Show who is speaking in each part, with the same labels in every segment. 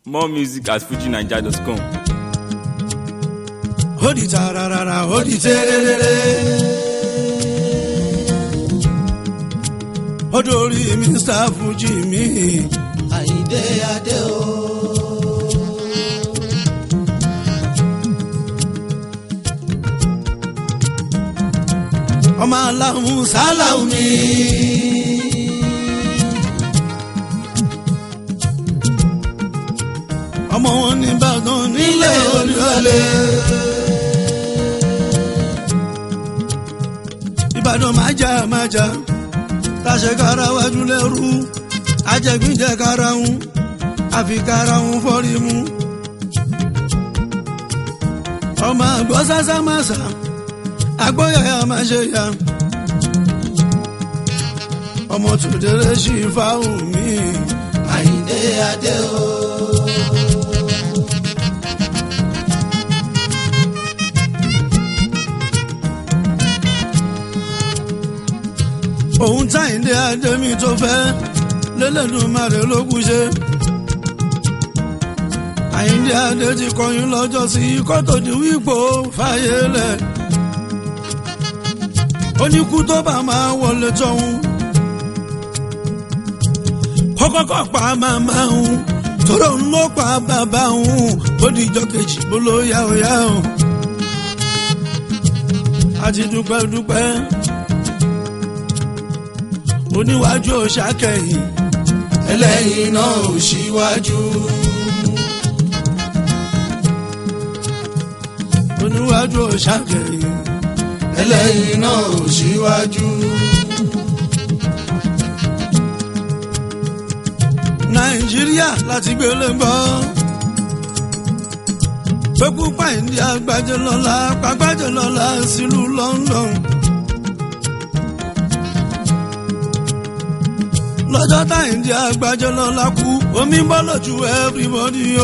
Speaker 1: More music at fujinaija.com.
Speaker 2: ó di tararara ó di tẹ́rẹ́rẹ́rẹ́. ó dórí mr fuji mi.
Speaker 3: àyíndé adé o.
Speaker 2: ọmọ aláhùn sálàhùn mi. ọmọ wọn ní Ìbàdàn nílé Olúyọ̀lé. Ìbàdàn máa jà máa jà tàṣẹ kára wájú lẹ́rú ajẹ́gbìnjẹ kára ń àfi kára ń fọ́rí mu. ọmọ àgbọ̀ sásá máa sà agbóyàyà máa ṣe yá. ọmọ tòdèrè sí fáwọn mi.
Speaker 3: àyíndé adé o.
Speaker 2: òun táyìndé adémi tó fẹ́ lélẹ́dùnmarè ló kù ṣe. àyíndé adé ti kọyún lọ́jọ́ sí kótó di wípò fàyè lẹ̀. oníkú tó bá máa wọlé tọ́hún. kọ́kọ́kọ́ pa màmá òun tóró ń lọ pa bàbá òun ó di ìjọ kejì bó ló yá ó yá o. àti dúpẹ́ dúpẹ́ oníwájú òṣàkẹyìn
Speaker 3: ẹlẹ́yìn náà ò ṣíwájú.
Speaker 2: oníwájú òṣàkẹyìn
Speaker 3: ẹlẹ́yìn náà ò ṣíwájú.
Speaker 2: nàìjíríà láti gbélé gbọ́ pẹ́kú pàìndí àgbájẹ lọ́la pàgbájẹ lọ́la sílùú London. lọ́jọ́ táyìndí àgbájẹ lọ́la kú omi bọ́ lójú everybody o.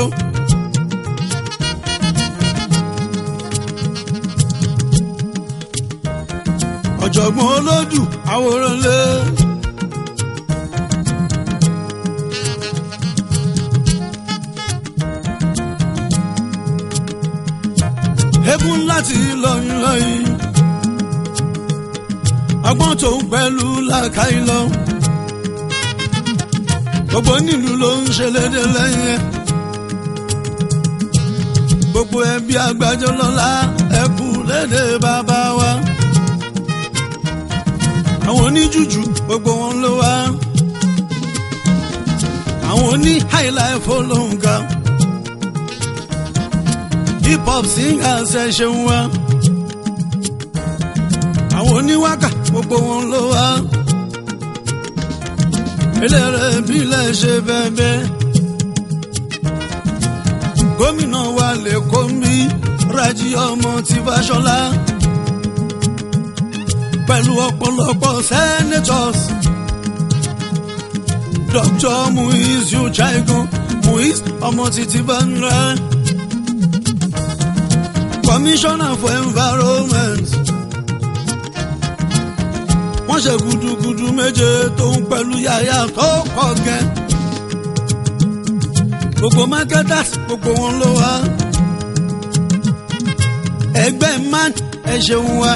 Speaker 2: ọ̀jọ̀gbọ́n olódù àwòrán lé. egun láti lọ́yìn lọ́yìn ọgbọ́n tó ń pẹ̀lú làkàì lọ gbogbo nílùú ló ń ṣe lédè lẹ́yìn ẹ̀ gbogbo ẹbí àgbájọ lọ́la ẹkú lédè bàbá wa àwọn oníjújù gbogbo wọn ló wá àwọn oní highlife olóhùn hip hop singers ẹ ṣeun wa àwọn oníwákà gbogbo wọn ló wá eléré bílẹ̀ ṣe bẹ́ẹ̀ gómìnà wa lè kó mi Rájí ọmọ tí Fáṣọlá pẹ̀lú ọ̀pọ̀lọpọ̀ senators Dr. Muiz Uchagun Muiz ọmọ títí bá ń rẹ́ commissioner for environment wọ́n ṣe gudugudu méje tó ń pẹ̀lú yàyà tó kọ̀ gẹ́ gbogbo marketers gbogbo wọn ló wá ẹgbẹ́ man ẹ ṣeun wa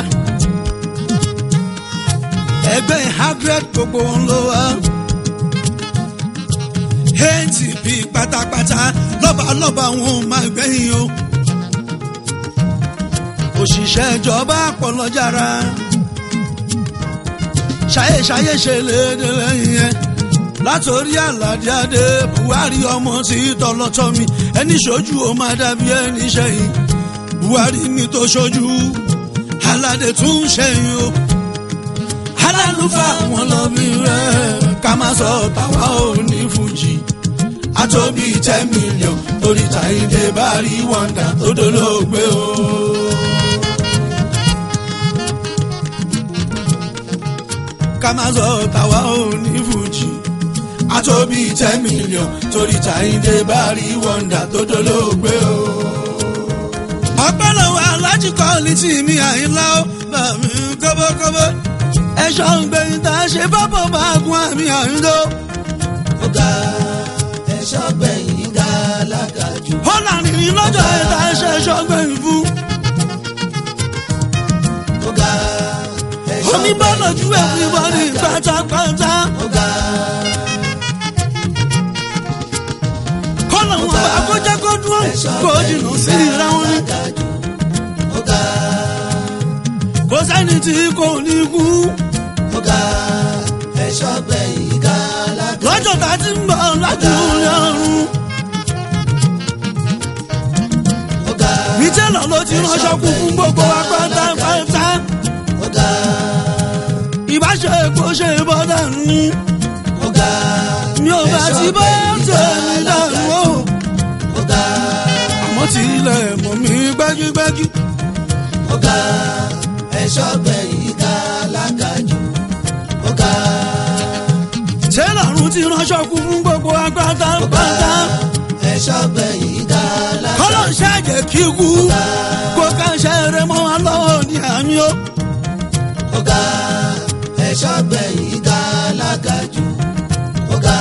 Speaker 2: ẹgbẹ́ hagred gbogbo wọn ló wá atp pátápátá lọ́balọ́ba wọn máa gbẹ̀yìn o òṣìṣẹ́ ìjọba àpọ̀lọ́jára ṣayéṣayé ṣe léde lẹ́yìn ẹ̀ látòrí àlàdé adé buhari ọmọ tí tọlọtọ mi ẹni ṣojú ó máa dàbí ẹni ṣẹ̀yìn buhari mi tó ṣojú aládé tún ṣẹ̀yìn o alálùfà wọn lọ bí rẹ ká má sọ tàwa ò ní fújì àtòbí ten million torí Táyìndé bá rí wọ́ndà tó dolóògbé o. ká má sọ tàwa ò ní fújì àtòbí ten million torí Táyìndé bá rí wọ́ndà tó dolóògbé o. ọpẹ́lọ́wọ́ alájí kọ́ọ̀lì tí mi àyínlá ó bá mi kọ́bọ́kọ́bọ́ ẹ̀ṣọ́ ń gbẹ̀yìn tá a ṣe bábọ̀ bá gun àmì àyíndó.
Speaker 3: ọ̀gá ẹ̀ṣọ́ gbẹ̀yìn gàlá
Speaker 2: kọ́là rìnrìn lọ́jọ́ ẹ̀ta ẹ̀ṣẹ̀ ṣọ́gbẹ̀yìn fún.
Speaker 3: ó ga ẹ̀ṣọ́
Speaker 2: omi bọ́ lójú everybody pátápátá. kọ́là wọn bá kó jẹ́ kó dúró kó jìnnà sí ìra wọn ni.
Speaker 3: ó ga
Speaker 2: kò sẹ́ni tí kò ní kú.
Speaker 3: ó ga ẹ̀ṣọ́ gbẹ̀yìn ga lága
Speaker 2: lọ́jọ́ tá a ti ń bọ̀ lájú ọ̀run.
Speaker 3: ó ga
Speaker 2: ìtẹ́lọ̀ ló ti ránṣọ́ kú fún gbogbo wa pátápátá.
Speaker 3: ó ga
Speaker 2: ìbáṣe kò ṣe bọ́ dànù.
Speaker 3: ó ga
Speaker 2: mi ò bá ti bọ́ tẹ̀mí dànù o.
Speaker 3: ó ga
Speaker 2: àmọ́ tí ilẹ̀ mọ̀ mí gbẹ́gígbẹ́gí.
Speaker 3: ó ga ẹ̀ṣọ́ gbẹ̀yìn ga lága jù ó ga
Speaker 2: ìtẹ́lọ̀ ọ̀run ti ránṣọ́ kú fún gbogbo wa pátápátá.
Speaker 3: ẹ̀ṣọ́ gbẹ̀yìn ga lága
Speaker 2: kọ́lọ̀ ń ṣàjẹ́ kíkú. kó ká ṣe eré mọ́ wa lọ́wọ́ ní àmì o.
Speaker 3: ó ga ẹ̀ṣọ́ gbẹ̀yìn ga lága jù ó ga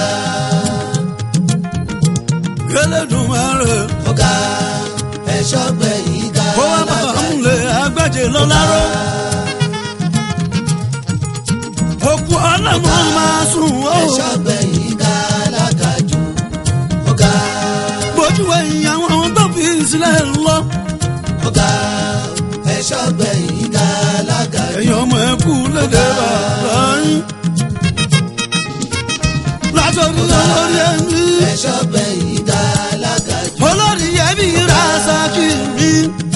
Speaker 2: Elédùmarè
Speaker 3: ó ga ẹ̀ṣọ́ gbẹ̀yìn ga
Speaker 2: kó wá bàbá
Speaker 3: lága jù
Speaker 2: múlẹ̀ agbájé lọ́láró. òkú ọlọ́mọ máa sùn ó.
Speaker 3: ẹ̀ṣọ́ gbẹ̀yìn ga lága jù ó ga
Speaker 2: bójú ẹ̀yìn àwọn tó fi sílẹ̀ lọ.
Speaker 3: ó ga ẹ̀ṣọ́ gbẹ̀yìn ga lága jù
Speaker 2: ẹ̀yin ọmọ ẹ kú lédè bàbá yín. látọ̀rí olórí ẹ̀mí.
Speaker 3: ẹ̀ṣọ́ gbẹ̀yìn ga lága jù
Speaker 2: olórí ẹ̀mí Rasaki mi.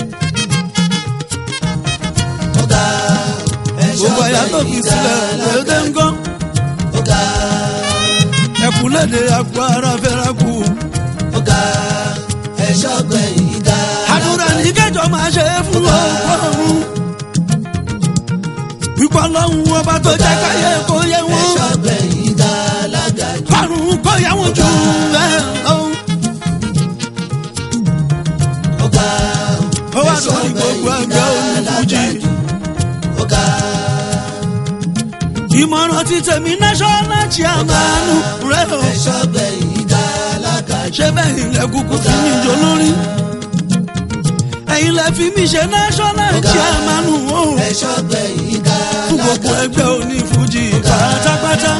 Speaker 3: ó ga ẹ̀ṣọ́
Speaker 2: gbogbo ẹ̀yà tó fi
Speaker 3: gbẹ̀yìn ga
Speaker 2: sílẹ̀ lédè
Speaker 3: lága jù
Speaker 2: ńgọ́.
Speaker 3: ó ga
Speaker 2: ẹ̀kú lédè àpò ara fẹ́ràn kù.
Speaker 3: ó ga ẹ̀ṣọ́ gbẹ̀yìn ga
Speaker 2: àdúrà ní kẹjọ máa ṣe é fún ọkọọrùn wípé ọlọ́run ọba tó jẹ́ káyé kó yẹ wọ́n
Speaker 3: ẹ̀ṣọ́ gbẹ̀yìn ga lága jù
Speaker 2: kọrùn kó yẹ wọ́n jù bẹ́ẹ̀ lọ.
Speaker 3: ó ga
Speaker 2: ó wà lórí gbogbo ẹgbẹ́ olùfújì
Speaker 3: ó ga
Speaker 2: ìmọ̀ràn ti tèmi national chairman rẹ̀ o
Speaker 3: ẹ̀ṣọ́ gbẹ̀yìn ga lága jù
Speaker 2: ṣé bẹ́ẹ̀ ilẹ̀ kúkú fi mí jọ lórí ẹ̀yin lẹ fi mí ṣe national chairman o
Speaker 3: ẹ̀ṣọ́ gbẹ̀yìn ga
Speaker 2: fún gbogbo
Speaker 3: lága jù
Speaker 2: ẹgbẹ́ onífújì pátápátá.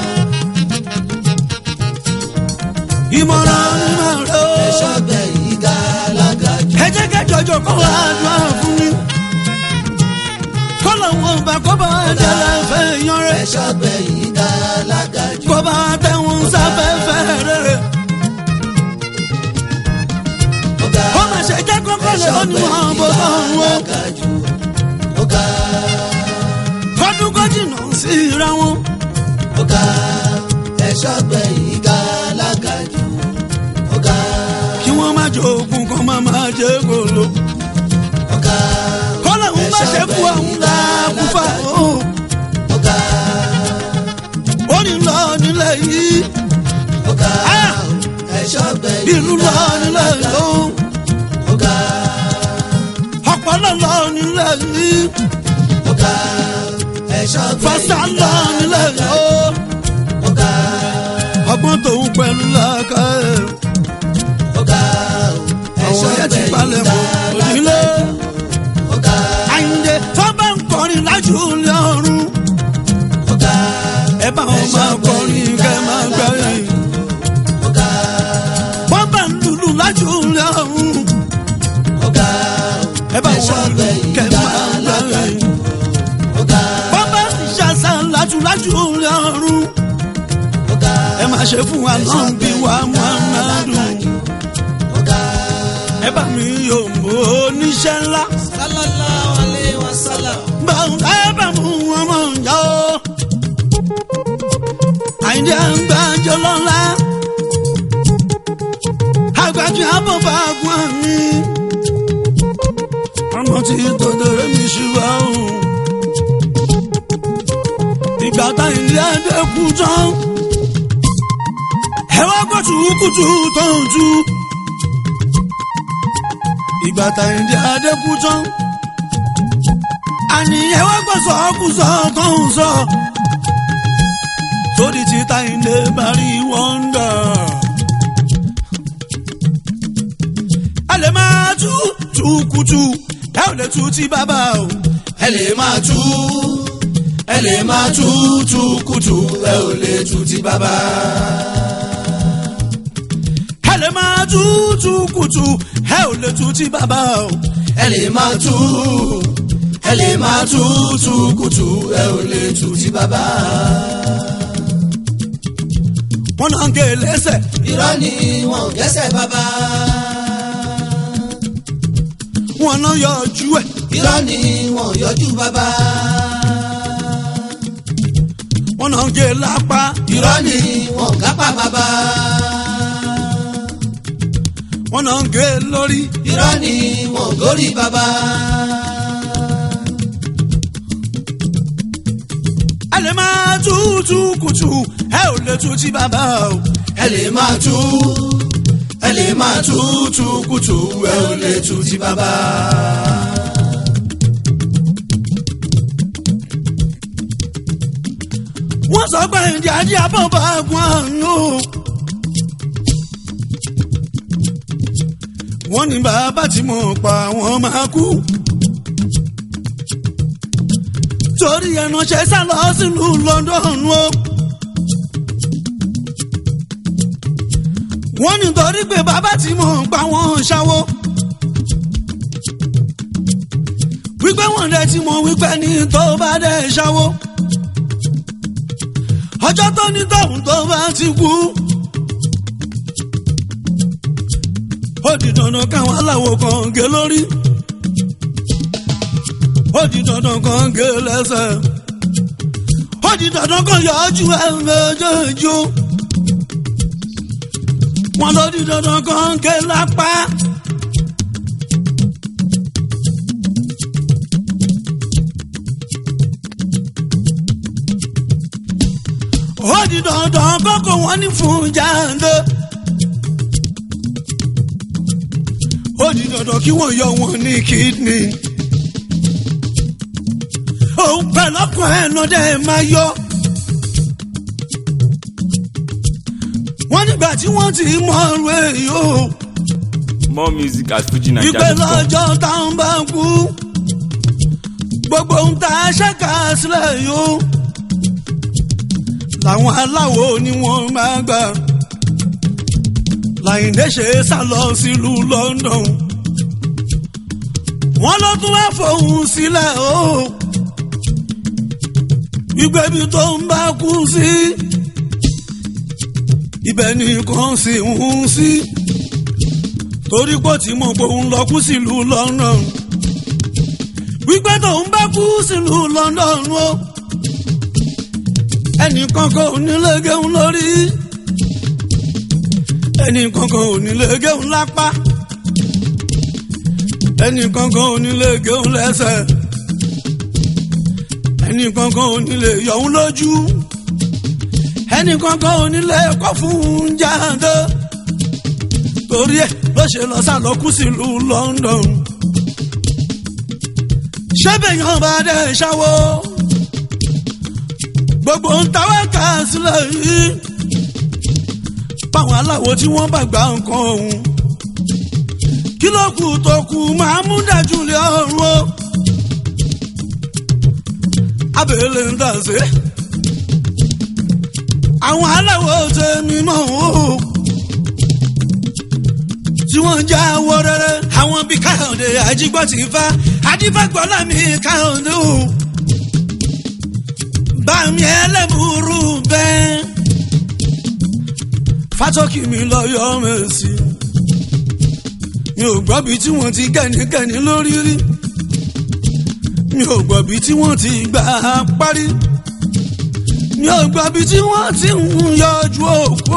Speaker 2: ìmọ̀ràn ni màá rẹ̀ o.
Speaker 3: ẹ̀ṣọ́ gbẹ̀yìn ga lága jù
Speaker 2: ẹ jẹ́ kẹjọjọ kọ́ wa àdúrà fún mi. kọ́lọ̀ wọn bá kọ́ bá jẹ́lẹ̀ fẹ́ yan rẹ̀.
Speaker 3: ẹ̀ṣọ́ gbẹ̀yìn ga lága jù
Speaker 2: kọ́ bá tẹ̀wọ̀n sáfẹ́fẹ́ rẹ̀.
Speaker 3: ó ga
Speaker 2: ó mà ṣe jẹ́ kọ́kọ́ lè ó ní wọn bó bá wọn.
Speaker 3: lága jù ó ga
Speaker 2: kọ́dún kó jìnnà sí ra wọn.
Speaker 3: ó ga ẹ̀ṣọ́ gbẹ̀yìn ga lága jù ó ga
Speaker 2: kí wọ́n má jogun kan má má jẹ́ gòlò.
Speaker 3: ó ga
Speaker 2: kọ́lọ̀ ń bá ṣe kú àwọn làkúfà o.
Speaker 3: ó ga
Speaker 2: ó ní lọ nílẹ̀ yìí.
Speaker 3: ó ga
Speaker 2: Ah!
Speaker 3: ẹ̀ṣọ́ gbẹ̀yìn
Speaker 2: ìlú lọ nílẹ̀ yìí.
Speaker 3: ó ga
Speaker 2: ọpọlọ lọ nílẹ̀ yìí.
Speaker 3: ó ga ẹ̀ṣọ́
Speaker 2: fásitì
Speaker 3: gbẹ̀yìn
Speaker 2: lọ nílẹ̀ yìí.
Speaker 3: ó ga
Speaker 2: ọgbọ́n tòun pẹ̀lú làákà ẹ̀.
Speaker 3: ó ga
Speaker 2: àwọn
Speaker 3: ẹ̀ṣọ́
Speaker 2: yẹn ti
Speaker 3: gbẹ̀yìn
Speaker 2: palẹ̀
Speaker 3: ga
Speaker 2: mọ́ òdìlé.
Speaker 3: ó ga
Speaker 2: àyìndé tó bá ń kọrin lájú lọ́rùn.
Speaker 3: ó ga
Speaker 2: ẹ bá wọn máa kọrin kẹ́ máa gbẹ̀yìn.
Speaker 3: ó ga
Speaker 2: wọ́n bá ń lùlù lájú lọ́rùn.
Speaker 3: ó ga
Speaker 2: ẹ bá
Speaker 3: ẹ̀ṣọ́
Speaker 2: wọn lù
Speaker 3: gbẹ̀yìn
Speaker 2: kẹ́
Speaker 3: ga
Speaker 2: máa
Speaker 3: lága
Speaker 2: gbẹ̀yìn.
Speaker 3: jù ó ga
Speaker 2: wọ́n bá ń ṣàṣà lájú lájú lọ́rùn.
Speaker 3: ó ga
Speaker 2: ẹ máa ṣe fún wa náà bí wa máa máa dùn.
Speaker 3: ó ga
Speaker 2: ẹ bá mi yóò mọ oníṣẹ́ ńlá.
Speaker 3: sallallahu alayhi wa sallam
Speaker 2: báwo ẹ bá mú wọn mọ̀ yá o. àyìndé àgbájọ lọ́la. àgbájọ àbọ̀bá gun mi. ọmọ tí tòdòrè mi ṣùgbọ́n o. ìgbà táyìndé àdékù tán. ẹ wá gbọ́ tùkùtù tó ń tú. ìgbà táyìndé àdékù tán àní ẹ wá gbọ́ sọ́kùsọ tó ń sọ. torí títa ilé bá rí wọ́ndà. a tú tukutu ẹ ò lè tú ti bàbá o.
Speaker 3: ẹ lè máa tú ẹ lè máa tú tukutu ẹ ò lè tú ti bàbá.
Speaker 2: ẹ lè máa tú tukutu ẹ ò lè tú ti bàbá o.
Speaker 3: ẹ lè máa tú ẹ lè máa tú tukutu ẹ ò lè tú ti bàbá.
Speaker 2: wọ́n náà ń gé e lẹ́sẹ̀
Speaker 3: irọ́ ni wọn ò gẹ́sẹ̀ bàbá.
Speaker 2: wọ́n náà yọ ojú ẹ̀
Speaker 3: irọ́ ni wọn ò yọjú bàbá.
Speaker 2: wọ́n náà ń gé e lápá
Speaker 3: irọ́ ni wọn ò gápá bàbá.
Speaker 2: wọ́n náà ń gé e lórí
Speaker 3: irọ́ ni wọn ò górí bàbá.
Speaker 2: ẹ lè máa tú tukutu ẹ ò lè tú ti bàbá o.
Speaker 3: ẹ lè máa tú ẹ lè máa tú tukutu ẹ ò lè tú ti bàbá.
Speaker 2: wọ́n sọ pé ìdí ajé abọ́bà gun àrùn o. wọ́n ní bàbá tí mo pa wọ́n máa kú. torí ẹnàṣẹ́ sá lọ sílùú London o. wọ́n ní torí pé bàbá tí mo pa wọ́n ṣáwó. wípé wọ́n dẹ̀ tí mo wípé ní tó bá dẹ̀ ṣáwó ọjọ́ tó ní tọ̀hún tó bá ti kú. ó di dandan káwọn aláwo kan gé lórí. ó di dandan kan gé lẹ́sẹ̀. ó di dandan kan yọ ojú ẹ̀ méjèèjì o. wọ́n ló di dandan kan gé lápá. ó di dandan kókó wọn ní fún jáde. ó di dandan kí wọ́n yọ wọn ní kidney. òun pẹ̀lú ọkàn ẹ̀ náà dẹ̀ máa yọ. wọ́n nígbà tí wọ́n ti mọ ọ̀rọ̀ èyí o.
Speaker 1: More music at
Speaker 2: ìpè
Speaker 1: FujiNiger.com.
Speaker 2: lọ́jọ́ táwọn bá kú. gbogbo ń ta ṣẹ́ka sílẹ̀ yìí o làwọn aláwo ni wọ́n máa gbà. Láyìndé ṣe sá lọ sílùú London. wọ́n ló tún wá fòun sílẹ̀ o. ìgbẹ́bí tó ń bá kú sí. ibẹ̀ nìkan sì ń sí. torí pé tí mo gbóhùn lọ kú sílùú London. wípé tó ń bá kú sílùú London o. Oh ẹnìkan kan ò ní lè gẹun lórí ẹnìkan kan ò ní lè gẹun lápá ẹnìkan kan ò ní lè gẹun lẹ́sẹ̀ ẹnìkan kan ò ní lè yọ̀hún lójú ẹnìkan kan ò ní lè kọ́ fún jáde torí ẹ̀ ló ṣe lọ sá lọ kú sílùú London ṣé bẹ́ẹ̀ bá dẹ̀ ṣáwó gbogbo ń tawọ́ ká sílẹ̀ yìí báwọn aláwo tí wọ́n bá gba nǹkan ọ̀hún kí ló kù tó kù máa mú dájú lé ọ̀run o abẹ́lẹ̀ ń dàsé àwọn aláwo tẹ̀mí mọ́ o tí wọ́n ń já owó rẹ́rẹ́ àwọn bíi káyọ̀dé àjígbọ́ ti fa adífàgbọ́lá mi káyọ̀dé o bàmí ẹlẹ́bùrú bẹ́ẹ̀. fátọ́kì mi lọ yọ mẹ́sì. mi ò gbọ́ bí tí wọ́n ti gẹ̀nìgẹ̀nì lórí rí. mi ò gbọ́ bí tí wọ́n ti gbà á parí. mi ò gbọ́ bí tí wọ́n ti ń yọjú òkú.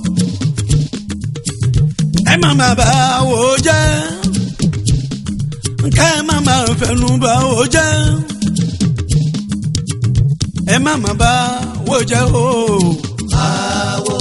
Speaker 2: ẹ má má bà wò jẹ́. ká ẹ má má fẹnu bà wò jẹ́ ẹ má má bá wò jẹ́ o.
Speaker 3: àwo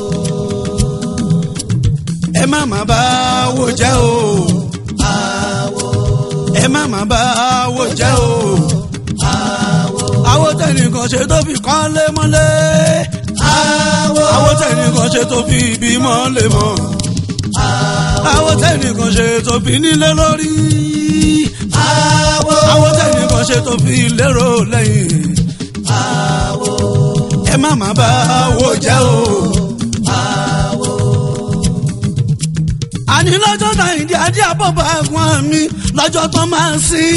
Speaker 2: ẹ má má bá wò jẹ́ o.
Speaker 3: àwo
Speaker 2: ẹ má má bá wò jẹ́ o.
Speaker 3: àwo
Speaker 2: àwọn tẹnìkan ṣe tó fi kán lé mọ́lé.
Speaker 3: àwo
Speaker 2: àwọn tẹnìkan ṣe tó fi ibi mọ́ lé mọ́. àwọn tẹ́nìkan ṣe tó fi nílé lórí.
Speaker 3: àwo
Speaker 2: àwọn tẹ́nìkan ṣe tó fi lérò lẹ́yìn.
Speaker 3: àwo
Speaker 2: ẹ má má bá wo jẹ́ o.
Speaker 3: àwo
Speaker 2: àní lọ́jọ́ náà ìdí adé àbọ̀bọ̀ ẹ̀gbọ́n mi lọ́jọ́ tó máa ń sí.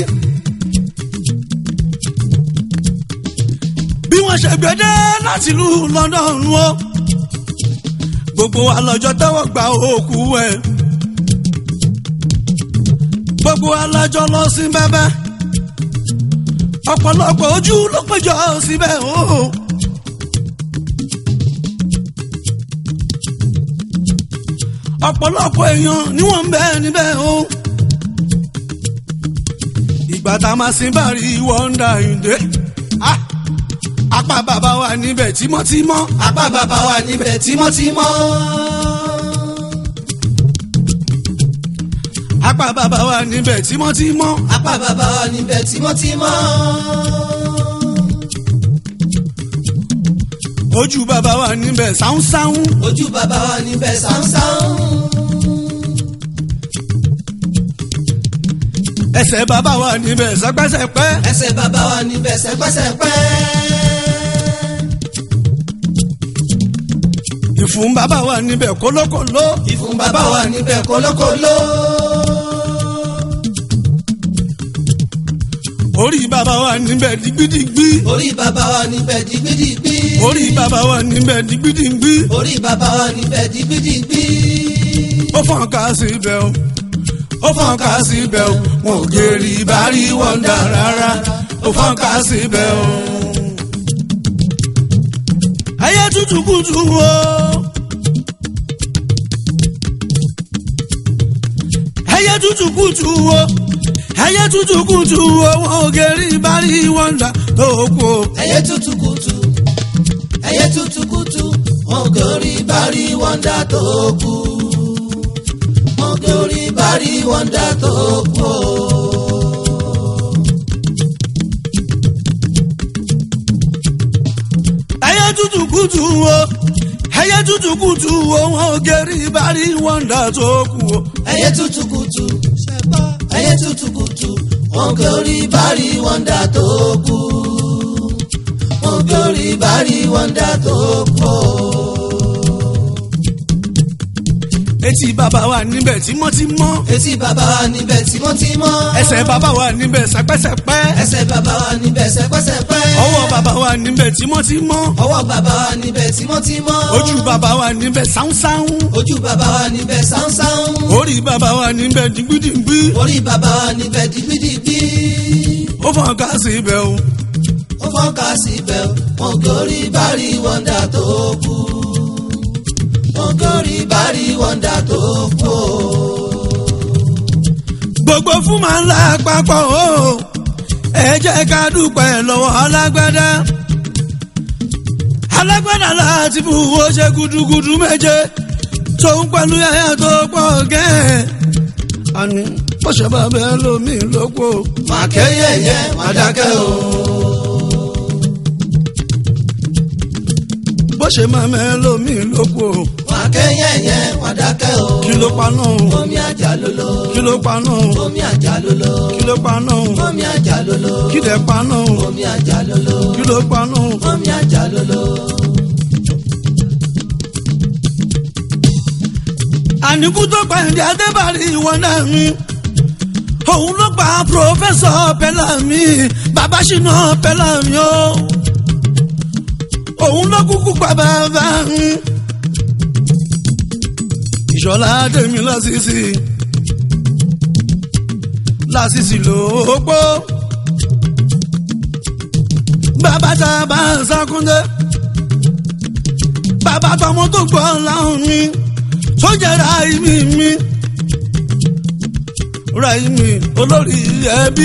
Speaker 2: bí wọ́n ṣe gbédé láti ìlú London o gbogbo wa lọ́jọ́ tẹ́wọ́ gba òkú ẹ̀ gbogbo wa lọ́jọ́ lọ sí bẹ́bẹ́ ọ̀pọ̀lọpọ̀ ojú ló péjọ síbẹ̀ o. ọ̀pọ̀lọpọ̀ èèyàn ni wọ́n ń bẹ níbẹ̀ o. ìgbà tá a máa sin bàrí wọ́ndà ìdè. apá bàbá wa níbẹ̀ tímọ́tímọ́.
Speaker 3: apá bàbá wa níbẹ̀ tímọ́tímọ́.
Speaker 2: apá bàbá wa níbẹ̀ tímọ́tímọ́.
Speaker 3: apá bàbá wa níbẹ̀ tímọ́tímọ́.
Speaker 2: ojú bàbá wa níbẹ̀ sáúnsáún.
Speaker 3: ojú bàbá wa níbẹ̀ sáúnsáún.
Speaker 2: ẹsẹ̀ bàbá wa níbẹ̀ sẹ́pẹ́sẹ́pẹ́.
Speaker 3: ẹsẹ̀ bàbá wa níbẹ̀ sẹ́pẹ́sẹ́pẹ́.
Speaker 2: ìfun bàbá wa níbẹ̀ kólókòló.
Speaker 3: ìfun bàbá wa níbẹ̀ kólókòló.
Speaker 2: orí bàbá wa níbẹ̀ digbidigbi.
Speaker 3: orí bàbá wa níbẹ̀ dìgbìdìgbì.
Speaker 2: orí bàbá wa níbẹ̀ digbidigbi.
Speaker 3: orí bàbá wa níbẹ̀ dìgbìdìgbì.
Speaker 2: ó fọ́n ká sí ibẹ̀ o ó fọ́n ká sí ibẹ̀ o wọn ò gèrè ìbárí wọ́ndà rárá ó fọ́n ká sí ibẹ̀ o. ẹyẹ tútù kùtù o. ẹyẹ tútù kùtù o. ẹyẹ tútù kùtù o wọn ò gèrè ìbárí wọ́ndà tó kù o.
Speaker 3: ẹyẹ tútù kùtù ẹyẹ tútù kùtù wọn gòrí bárí wọ́ndà tó kù wọn gòrí bárí wọ́ndà tó kù.
Speaker 2: ẹyẹ tútù kùtù o ẹyẹ tútù kùtù o wọn ò gèrè ìbárí wọ́ndà tó kù o.
Speaker 3: ẹyẹ tútù kùtù ẹyẹ tútù kùtù wọn gòrí bárí wọ́ndà tó kù wọn gòrí bárí wọ́ndà tó kù.
Speaker 2: etí bàbá wa níbẹ̀ tímọ́tímọ́
Speaker 3: etí bàbá wa níbẹ̀ tímọ́tímọ́
Speaker 2: ẹsẹ̀ bàbá wa níbẹ̀ sẹ́pẹ́sẹ́pẹ́
Speaker 3: ẹsẹ̀ bàbá wa níbẹ̀ sẹ́pẹ́sẹ́pẹ́
Speaker 2: ọwọ́ bàbá wa níbẹ̀ tímọ́tímọ́
Speaker 3: ọwọ́ bàbá wa níbẹ̀ tímọ́tímọ́
Speaker 2: ojú bàbá wa níbẹ̀ sáúnsáún
Speaker 3: ojú bàbá wa níbẹ̀ sáúnsáún
Speaker 2: orí bàbá wa níbẹ̀ dìgbìdìgbì
Speaker 3: orí bàbá wa níbẹ̀ dìgbìdìgbì
Speaker 2: ó fọ́n ká sí ibẹ̀ o
Speaker 3: ó fọ́nká síbẹ̀ wọn gòrí bárí wọ́ndà tó kù wọn gòrí bárí wọ́ndà tó kù.
Speaker 2: gbogbo fún màá ńlá papọ̀ o ẹ jẹ́ ká dúpẹ́ lọ́wọ́ alágbádá alágbádá láti fún owó ṣe gudugudu méje tóun pẹ̀lú yàyà tó pọ̀ gẹ́ẹ́ àní bó ṣe bá bẹ́ẹ̀ lómi lóko
Speaker 3: màkẹ́yẹyẹ màdákẹ́ o.
Speaker 2: bó ṣe máa mẹ́ lómi lóko
Speaker 3: màkẹ́yẹyẹ màdákẹ́ o.
Speaker 2: kí ló paná
Speaker 3: omi àjà lolo.
Speaker 2: kí ló paná
Speaker 3: omi àjà lolo.
Speaker 2: kí ló paná
Speaker 3: omi àjà lolo.
Speaker 2: kí lè paná
Speaker 3: omi àjà lolo.
Speaker 2: kí ló paná
Speaker 3: omi àjà lolo.
Speaker 2: àníkú tó pa ẹ̀dí adébárí ìwọ náà mi òun ló pa pòfẹ́sọ̀ pẹ́lámì bàbá ṣìnà pẹ́lámì o òun ló kúkú pa bàbá mi ìṣọ̀lá dèmi lásìsì lásìsì lóòpó bàbá tá a bá ń sákúndé bàbá tọmọ tó gbọ́ láwọn mi tó jẹ́ ráìmì mi ráìmì olórí ẹbí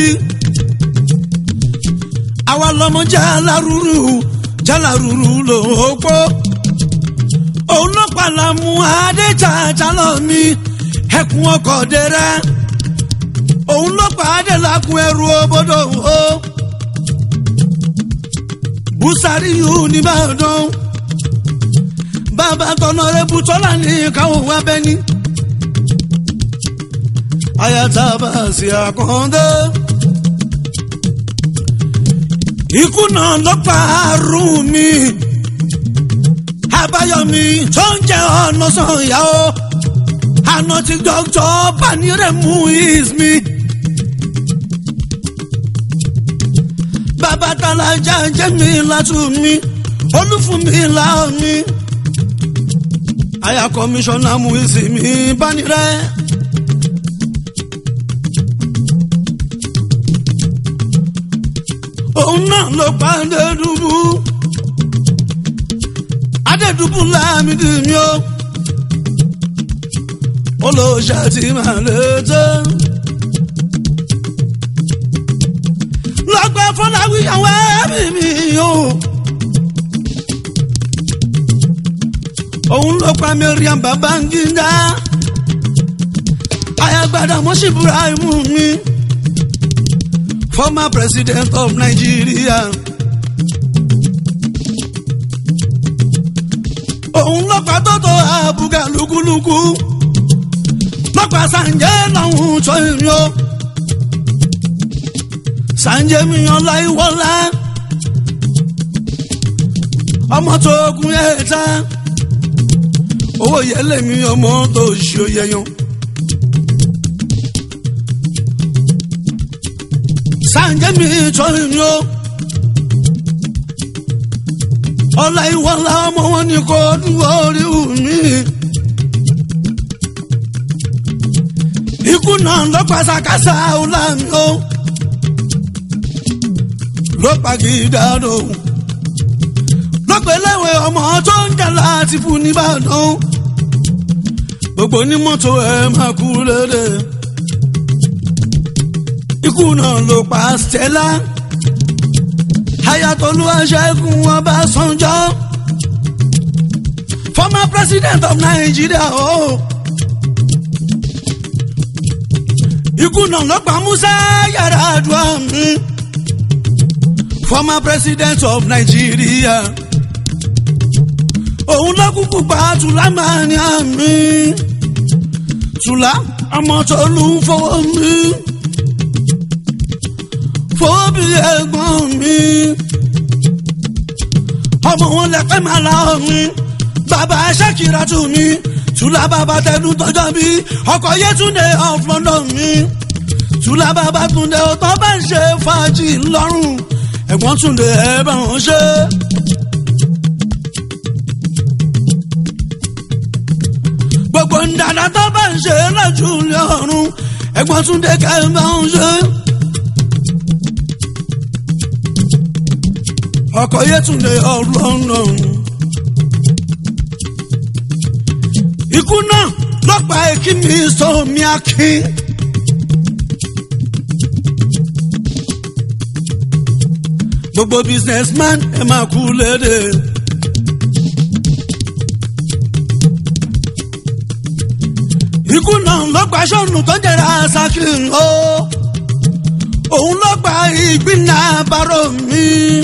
Speaker 2: àwa lọmọ jálárúrú jálárúrú lòópó òun ló pàlámù adéjàjà lọ mi ẹkùn ọkọ̀ dẹrẹ òun ló pàdé lákùn ẹrù òbodò o bùsàrí yìí nìbàdàn bàbá tọ̀nà rẹ̀bù tọ́lá ní káwọn wá bẹ́ ní. ayataba sí àkàndé. ikú náà ló pa àrùn mi àbáyọmí tó ń jẹ ọ̀nà sọ̀yà o àná tí dókítà baniremu is mi. bàbá talajà jẹ́ mi látú mi olúfún mi là mi. àyà kọmíṣánná mú ìsinmi bánirẹ́. òun náà ló pa adédùbù adédùbù láàmìdì mi ó olóòṣà tí màá lè tẹ́. lọ́gbẹ́ fọláwí àwọn ẹ̀mí mi ó. òun ló pa Mariam Babangida ayagbada mọ́sí Ibrahim mi former president of Nigeria. òun ló pa tótó àbúgà lúkúlúkú lọ́pàá sànjẹ́ lọ́hùn tó ìrìn o sànjẹ́ mi yan láìwọ́lá ọmọ tó gun ẹ̀ ta owó yẹlẹ mi ọmọ tó ṣe yẹyan. sànjẹ́ mi tó ìrìn o ọlá ìwọ́lá ọmọ wọn ni kò dúró orí mi. ikú náà ló pàṣàkàṣà ọ̀la mi o ló pàgídàdò lọ́pẹ̀lẹ́wẹ̀ ọmọ tó ń jà láti fún nìbàdàn gbogbo onímọ́tò ẹ̀ máa kú lédè ikú náà ló pa Stella ayatolú aṣẹ́gun ọbásanjọ́ former president of Nigeria o. Oh. ikú náà ló pa Musa Yar'Adua mi former president of Nigeria òun ló kúkú pa Tùlámánì mi Tùlá ọmọ tó lù ú fọwọ́ mi fọwọ́ bí ẹ̀gbọ́n mi ọmọ wọn lẹ́pẹ́ máa la mi bàbá Ṣakira tù mí tùlá bàbá tẹnu tọjọ́ mi ọkọ̀ Yétúndé of London mi tùlá bàbá Túndé ọtọ́ bá ń ṣe fàájì ńlọrùn ẹ̀gbọ́n Túndé ẹ̀ bá wọn ṣe. gbogbo ńdàdà tó bá ń ṣe lọ́jọ́ lọ́rùn ẹ̀gbọ́n Túndé kẹ́ ẹ̀ bá wọn ṣe. ọkọ̀ Yétúndé of London. ikú náà lọ́pàá èkí mi sọ mi akin. gbogbo businessman ẹ máa kú lédè. ikú náà lọ́pàá sọ́nù tó jẹ́ra sakin o. òun lọ́pàá ìgbìnà bárò mi.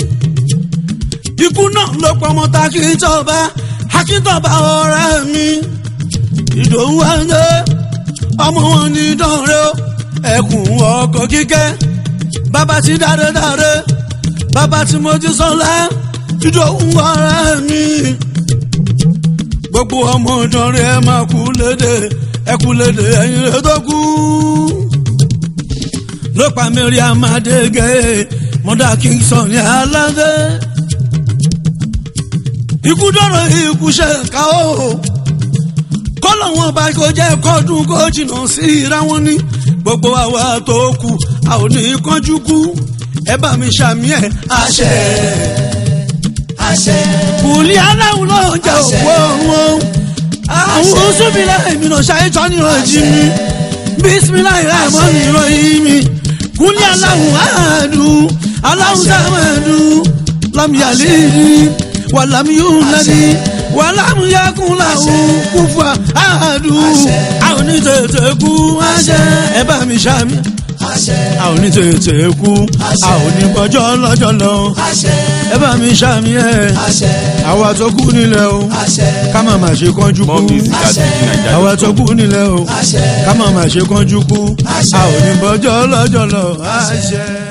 Speaker 2: ikú náà lọ́pàá ọmọ takintọ́ba akintọ́ba ọ̀rẹ́ mi ìdòwú ẹ̀ńdẹ́ ọmọ wọn ní dánrẹ́ ẹkùn ọkọ̀ kíkẹ́ bàbá ti dáre dáre bàbá tí mo ti sọlá ìdòwú ọ̀rẹ́ mi. gbogbo ọmọ ìdánrẹ́ ẹ máa kú lédè ẹ kú lédè ẹ̀yin rẹ̀ tó kú. ló pa Mariam Adégé mọ́dà Kingston ní aládé. ikú dọ̀rọ̀ ikú ṣe ká o kọ́lọ̀ wọn bá kó jẹ́ kọ́dún kó jìnnà sí ra wọn ní gbogbo àwa tó kù a ò ní kánjú kú ẹ bá mi ṣàmì ẹ̀.
Speaker 3: àṣẹ àṣẹ
Speaker 2: kùlí aláwọ̀ náà jẹ́
Speaker 3: Àṣẹ.
Speaker 2: òkú ọ̀hún àwọn oṣùbílẹ̀ èmi náà ṣayé tán ní ìrọ̀jì mi bísímíláì ráìmọ́ ní ìrọ̀yìn mi kùlí aláwọ̀ àádùn aláwọ̀ sàmàdù lámìyàlẹ́ wàlámìyúnlẹ́ni wàlámìyàkúnláwọ̀ kúfà àádùn
Speaker 3: Àṣẹ.
Speaker 2: àwọn onítẹ̀tẹ̀ kú àṣẹ ẹ bá mi ṣàmì.
Speaker 3: àṣẹ
Speaker 2: a ò ní tètè kú a ò ní bọ́jọ́ lọ́jọ́ lọ
Speaker 3: àṣẹ
Speaker 2: ẹ bá mi ṣàmì ẹ̀
Speaker 3: àṣẹ
Speaker 2: àwa tó kú nílẹ̀ o
Speaker 3: àṣẹ
Speaker 2: ká má má ṣe kánjú
Speaker 1: More
Speaker 2: kú
Speaker 1: music at Nigeria.
Speaker 2: àwa tó kú nílẹ̀ o
Speaker 3: àṣẹ
Speaker 2: ká má má ṣe kánjú kú
Speaker 3: Àṣẹ.
Speaker 2: a ò ní bọ́jọ́ lọ́jọ́ lọ àṣẹ.